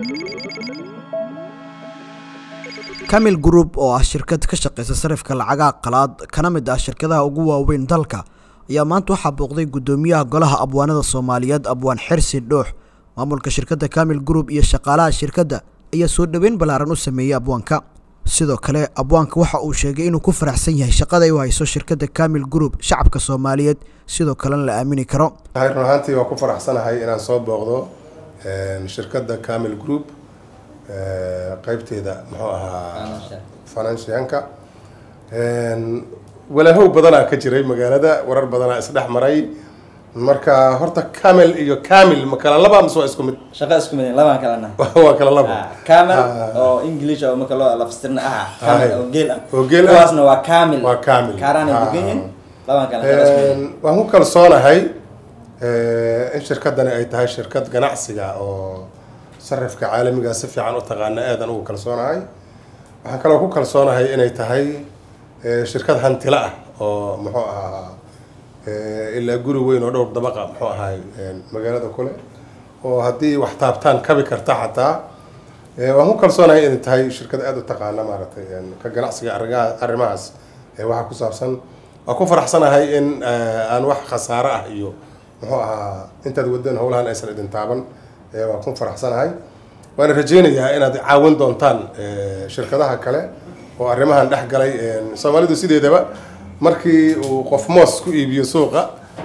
camil group oo ah shirkad ka shaqeysa sarifka lacagaha qalaad kana mid ah shirkadaha ugu waaweyn dalka ayaa maanta waxaa booqday guddoomiyaha golaha abwaanada soomaaliyeed abwaan xirsi dhoox maamulka shirkadda camil group iyo shaqaalaha shirkadda ayaa soo dhoweyn ballaaran u sameeyey abwaanka sidoo kale abwaanka waxa uu sheegay inuu ku faraxsan yahay shaqada ay u hayso shirkadda camil group shacabka soomaaliyeed sidoo kalena la aamini karo run ahaantii waa ku faraxsanahay inaan soo booqdo shirkadda camil group qeybteeda muxuu ahaa financianka walaahow badanaa ka jiray magaalada warar badanaa isdhex maray marka horta camel iyo camil ma kala laba mise waa isku mid shaqa isku mid labaan kalena waa kala laba camel oo english oo marka loo lafstirna ah camel oo geel ah oo geel ah. kuwaasna waa camel Waa camel. kaaraan ay Ah. degan yihiin labaan kale shaqa isku mid waan ku kalsoonahay in shirkadani ay tahay shirkad ganacsiga oo sarifka caalamiga si fiican u taqaana aadan ugu kalsoonahay waxaan kaloo ku kalsoonahay inay tahay eh, shirkad hantila ah oo muxuu ahaa eh, ilaa guri weyn oo dhowr dabaqa muxuu ahaa magaalada kule oo haddii wax taabtaan kabi karta xataa Eh, waan ku kalsoonahay inay tahay shirkad aada u taqaana maaragtay een, ka ganacsiga arrimaha arrimahaas ee waxa ku saabsan waan ku faraxsanahay in eh, aan wax khasaare ah iyo muxuu ahaa intaad wadeen howlahan aysan idin taaban eh, waan ku faraxsanahay waana rajeynayaa inaad caawin doontaan eh, shirkadaha kale oo arrimahan dhex galay een, soomaalidu sideedaba markii uu qof moos ku iibiyo suuqa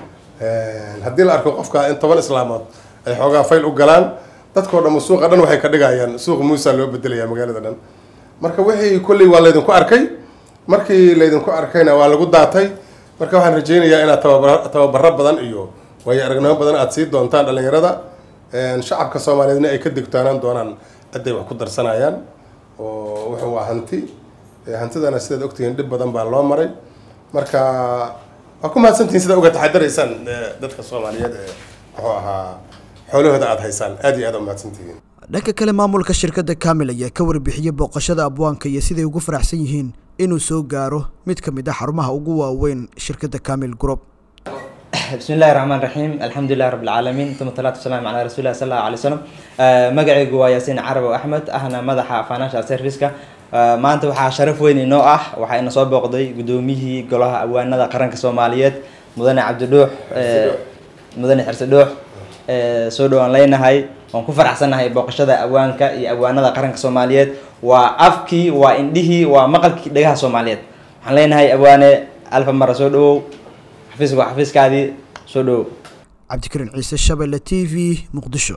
Een, haddii la arko qofka in toban islaamood ay xoogaa fayl u galaan dadkoo dhan suuqa dhan waxay ka dhigayaan suuqa muusa loo bedelaya magaalada dhan marka wixii kolley waa laydinku arkay markii laydinku arkayna waa lagu daatay marka waxaan rajeynayaa inaad tababara- tababaro badan iyo waayo aragnimo badan aad sii doontaan dhalinyarada Een, shacabka soomaaliyeedna ay ka digtoonaan doonaan ciday wax ku darsanayaan oo wuxuu waa hanti Ee, hantidana sidaad ogtihiin dhib badan baa loo maray marka waa ku mahadsantihiin sida uga taxadaraysaan ee, dadka soomaaliyeed ee muxuu ahaa xoolahooda aada haysaan aad iyo aad u mahadsantihiin dhanka kale maamulka shirkadda camil ayaa ka warbixiyey booqashada abwaanka iyo siday ugu faraxsan yihiin inuu soo gaaro mid ka mid ah xarumaha ugu waaweyn shirkadda camil group بسم الله الرحمن الرحيم الحمد لله رب العالمين ثم الصلاة والسلام على رسول الله صلى الله عليه وسلم آه، magacaygu waa yaasiin carabo axmed ahna madaxa financial serviceka آه، maanta waxaa sharaf weyn inoo ah waxaa ina soo booqday gudoomiyihii golaha awaanada qaranka soomaaliyeed mudane cabdidhuux آه، mudane xirse dhuux آه، soo dhowaan leynahay waan ku faraxsanahay booqashada awaanka iyo awaanada qaranka soomaaliyeed waa afkii waa indhihii waa maqalkii dhegaha soomaaliyeed waxaan leenahay awaane alfa mara soo dhawow xafiiska waa xafiiskaadii soo dhawow cabdikariin ciise shabelle t v muqdisho